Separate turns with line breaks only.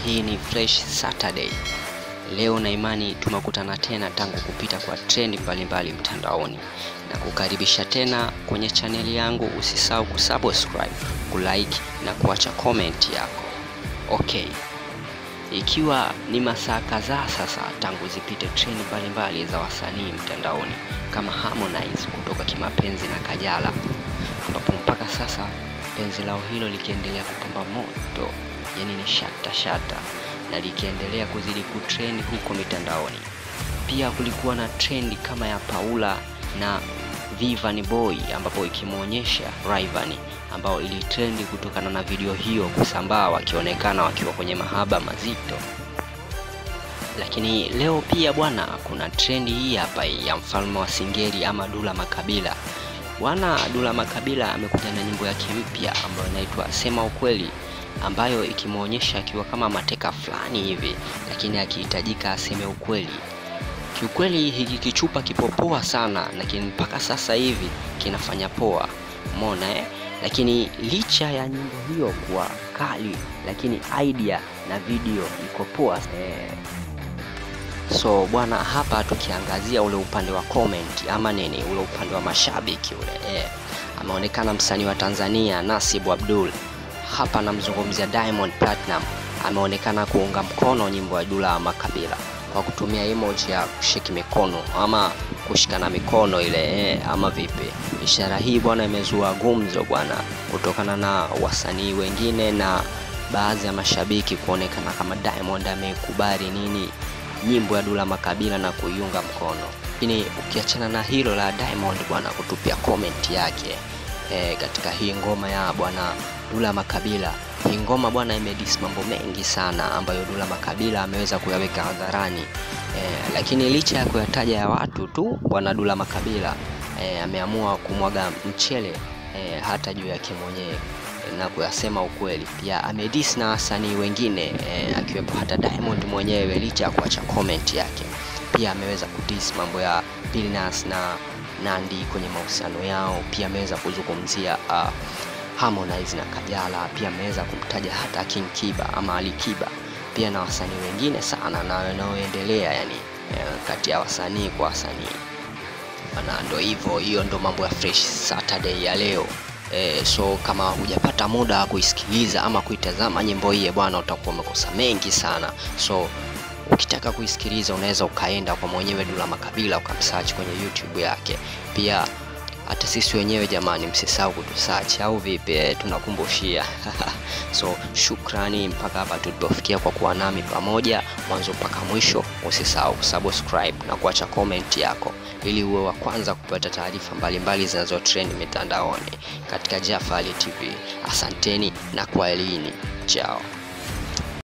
hii ni Fresh Saturday. Leo na imani tumekutana tena tangu kupita kwa trendi mbalimbali mtandaoni na kukaribisha tena kwenye chaneli yangu. Usisahau kusubscribe, kulike na kuacha comment yako. Okay, ikiwa ni masaa kadhaa sasa tangu zipite trendi mbalimbali za wasanii mtandaoni kama Harmonize kutoka kimapenzi na Kajala, ambapo mpaka sasa penzi lao hilo likiendelea kupamba moto, yani ni shata shata, na likiendelea kuzidi kutrend huko mitandaoni. Pia kulikuwa na trendi kama ya Paula na Vivian Boy, ambapo ikimwonyesha Rayvanny ambao ilitrendi kutokana na video hiyo kusambaa wakionekana wakiwa kwenye mahaba mazito. Lakini leo pia bwana, kuna trendi hii hapa ya mfalme wa Singeli ama Dula Makabila. Bwana Dula Makabila amekuja na nyimbo yake mpya ambayo inaitwa Sema Ukweli, ambayo ikimwonyesha akiwa kama mateka fulani hivi, lakini akihitajika aseme ukweli. Kiukweli hiki kichupa kipo poa sana, lakini mpaka sasa hivi kinafanya poa, umeona eh? Lakini licha ya nyimbo hiyo kuwa kali, lakini idea na video iko poa eh. So bwana, hapa tukiangazia ule upande wa comment ama nini, ule upande wa mashabiki ule eh, ameonekana msanii wa Tanzania Nasibu Abdul. Hapa namzungumzia Diamond Platinum, ameonekana kuunga mkono nyimbo ya Dula Makabila kwa kutumia emoji ya kushiki mikono ama kushikana mikono ile eh, ama vipi. Ishara hii bwana imezua gumzo bwana, kutokana na wasanii wengine na baadhi ya mashabiki kuonekana kama Diamond amekubali nini nyimbo ya Dula Makabila na kuiunga mkono. Lakini ukiachana na hilo la Diamond bwana kutupia comment yake e, katika hii ngoma ya bwana Dula Makabila, hii ngoma bwana imedis mambo mengi sana ambayo Dula Makabila ameweza kuyaweka hadharani e, lakini licha ya kuyataja ya watu tu bwana Dula Makabila e, ameamua kumwaga mchele e, hata juu yake mwenyewe na kuyasema ukweli. Pia amedis na wasanii wengine e, akiwepo hata Diamond mwenyewe, licha ya kuacha comment yake. Pia ameweza kudis mambo ya Billnass na Nandi kwenye mahusiano yao. Pia ameweza kuzungumzia uh, Harmonize na Kajala. Pia ameweza kumtaja hata King Kiba ama Ali Kiba, pia na wasanii wengine sana na wanaoendelea yani, e, kati ya wasanii kwa wasanii na ndo hivyo, hiyo ndo mambo ya Fresh Saturday ya leo. E, so kama hujapata muda wa kuisikiliza ama kuitazama nyimbo hii bwana, utakuwa umekosa mengi sana. So ukitaka kuisikiliza unaweza ukaenda kwa mwenyewe Dula Makabila ukamsearch kwenye YouTube yake. Pia hata sisi wenyewe jamani, msisahau kutusearch au vipi? E, tunakumbushia so shukrani mpaka hapa tulipofikia kwa kuwa nami pamoja mwanzo mpaka mwisho. Usisahau kusubscribe na kuacha comment yako ili uwe wa kwanza kupata taarifa mbalimbali zinazotrend mitandaoni katika Jafali TV. Asanteni na kwaherini, chao.